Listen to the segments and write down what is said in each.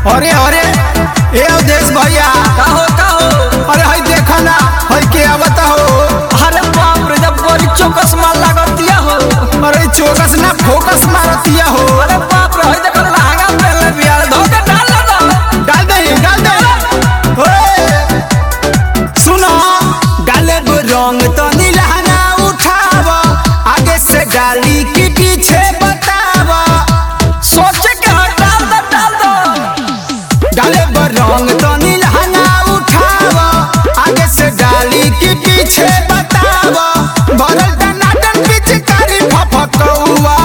अरे अरे ए अवधेश भैया का हो का हो अरे हई देखा ना हई के आवता हो अरे बाप रे जब बड़ी चौकस माल लागतिया हो अरे चौकस ना फोकस मारतिया हो अरे बाप रे हई देखो लहंगा पहनले बिया धोके डाल ना डाल दे डाल दे ओए सुनो डाले गो रंग तो नीलहना उठाव आगे से डाली की पीछे बताव सोचे के हाँ डाल दो डाल दो डाले गो रंग तो नीलहना उठाव आगे से डाली की पीछे बताव भरल टनाटन पिचकारी फफकौआ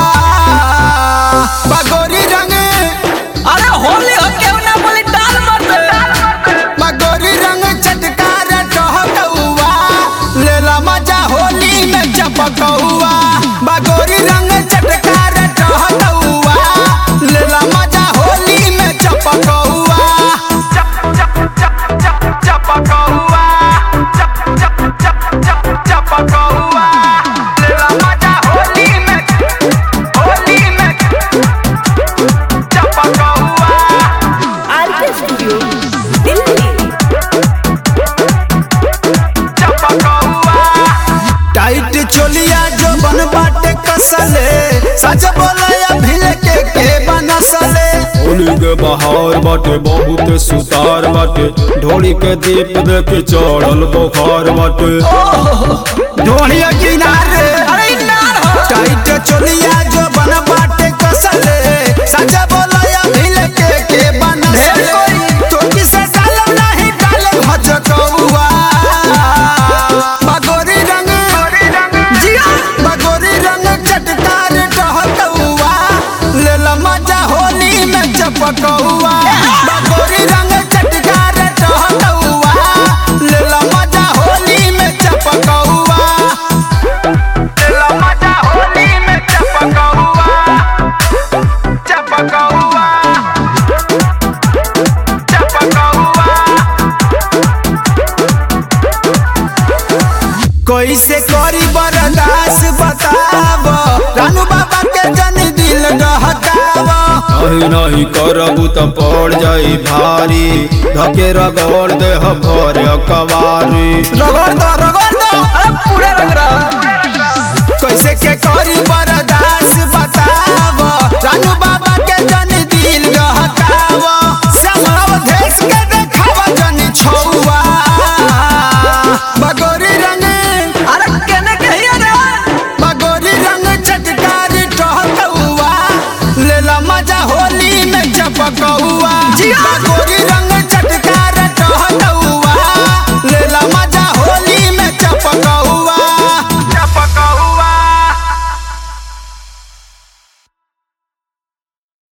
बगोरी रंग अरे होली हो के ना बोली डाल मत मगोरी रंग चटकार टहकौआ लेला मजा होली में चपकौआ बगोरी रंग चटकार टहकौआ लेला मजा होली में चपकौआ चपकौआ चपकौआ लेला मजा होली में होली में चपकौआ आरके स्टूडियो दिल्ली टाइट चोलिया जो बन बाटे कसले सच बोलया भिल के के बनसले होली के बहार बाटे बहुत सुतार बाटे ढोली के दीप देख चढ़ल बुखार बाटे ढोलिया किनारे अरे नार हो टाइट चोलिया जो बन बाटे कसले सच बोलया भिल के के बनसले चोटी से डाल नहीं डाल भचकौआ बगोरी रंग जिया बगोरी रंग चटकार टहकौआ लेला मजा होली में चपकौआ बगोरी रंग चटकार टहकौआ लेला मजा होली में चपकौआ लेला मजा होली में चपकौआ चपकौआ चपकौआ कैसे करी बर्दाश्त बताब रानू बाबा के जन दिल डहकाब नहीं नहीं करबू त पड़ जाई भारी धके रगड़ दे भर कवारी रगड़ दो रगड़ दो अरे पूरा रंग रहा कैसे के करी बर्दाश्त बताब रानू बाबा के जन दिल डहकाब समाव देश के देखाव जन छौआ बगोरी रंग अरे केने कहिया रे बगोरी रंग चटकार टहकौआ लेला मजा होली में चपकौआ जिया। बगोरी